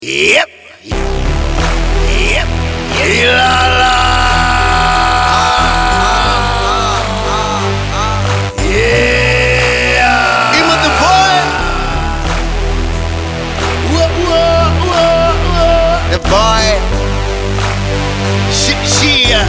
Yep. Yep. Ilala. Yeah. Ima the boy. Whoa, whoa, whoa, whoa. The boy. Sh- shia.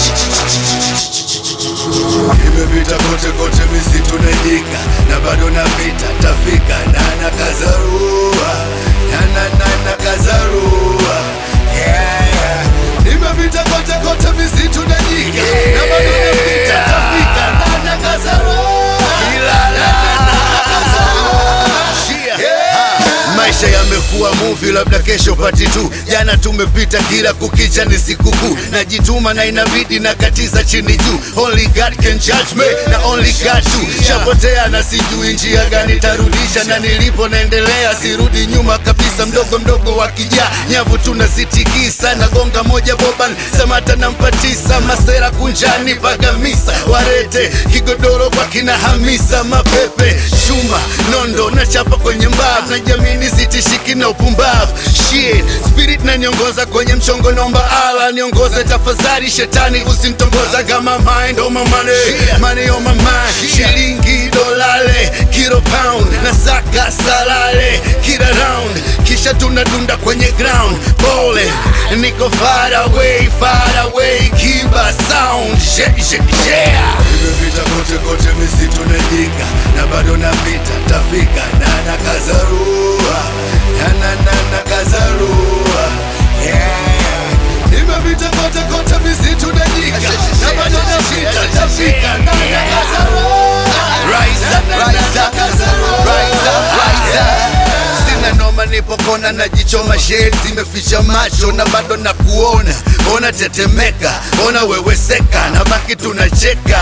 Nimepita kote kote misitu na nyika na bado napita tafika na nakazarua na na na nakazarua yeah. Nimepita kote kote misitu na nyika na bado napita tafika na nakazarua Ilala. na na nakazarua yeah. Maisha yamekuwa movie, labda kesho pati tu. Jana tumepita, kila kukicha ni sikukuu. Najituma na inabidi na katiza chini juu. Only God can judge me na only God tu. Shapotea na sijui njia gani tarudisha, na nilipo naendelea, sirudi nyuma kabisa. Mdogo mdogo wakija nyavu tunazitikisa, na gonga moja boban samata nampatisa masera kunjani pagamisa warete kigodoro kwa kina Hamisa mapepe chuma nondo na chapa kwenye mbavu na jamini sitishiki na upumbavu shit spirit na niongoza kwenye mchongo naomba ala niongoze tafadhali shetani usintongoza kama mind on my money money on my mind shilingi dolale kilo pound na saka salale kila round kisha tunadunda kwenye ground bole niko far away far away kiba sound yeah, yeah, yeah. Nimepita kote kote misitu na nyika na bado napita tafika na nakazarua na na na nakazarua yeah. Nimepita kote kote misitu na nyika na bado napita tafika na nakazarua Rise up, rise up, rise up, rise up. Sina noma nipo kona najichoma shade zimeficha macho na bado na kuona ona tetemeka ona weweseka na baki tunacheka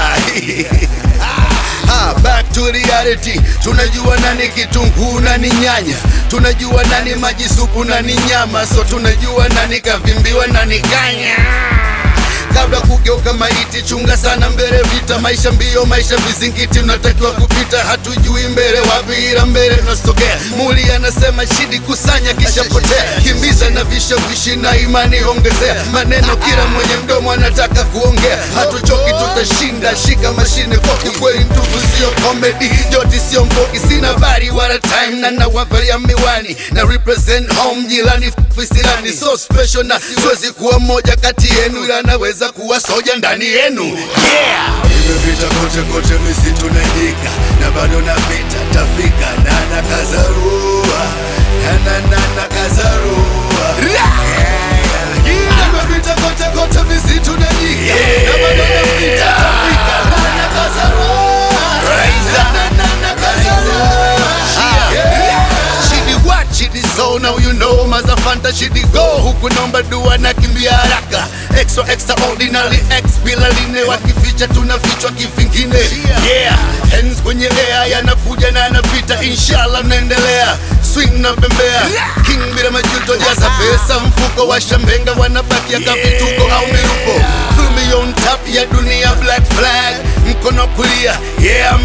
Ah, back to reality tunajua nani kitunguu nani nyanya tunajua nani maji supu nani nyama so tunajua nani kavimbiwa nani kanya kabla kugeuka maiti, chunga sana mbele vita, maisha mbio, maisha vizingiti, unatakiwa kupita, hatujui mbele wapi, ila mbele tunasogea. Muli anasema shidi, kusanya kisha potea, kimbiza na vishawishi na imani ongezea, maneno kila mwenye mdomo anataka kuongea, hatuchoki, tutashinda, shika mashine kwa kikweli, ndugu sio comedy, joti sio mbogi, sina bari wala time, na nawavalia miwani na represent home, jilani fisilani, so special na siwezi kuwa mmoja kati yenu, ila naweza kuwa soja ndani yenu yeah. Nimepita kote kote misitu na nyika na bado napita tafika na nakazarua na na na nakazarua yeah. Nimepita kote kote misitu na nyika na bado napita tafika na nakazarua Rise up. na na nakazarua yeah. Shidi what? Shidi so now you know Mazafanta shidi go Huku nomba dua na kimbia haraka Extra extraordinary X bila line Wakificha tunafichwa kivingine Yeah Hands kwenye air yanakuja na yanapita Inshallah naendelea Swing na bembea King bila majuto jaza pesa Mfuko wa shambenga wanabaki ya kapituko au miruko Feel me on top ya dunia black flag Mkono kulia Yeah I'm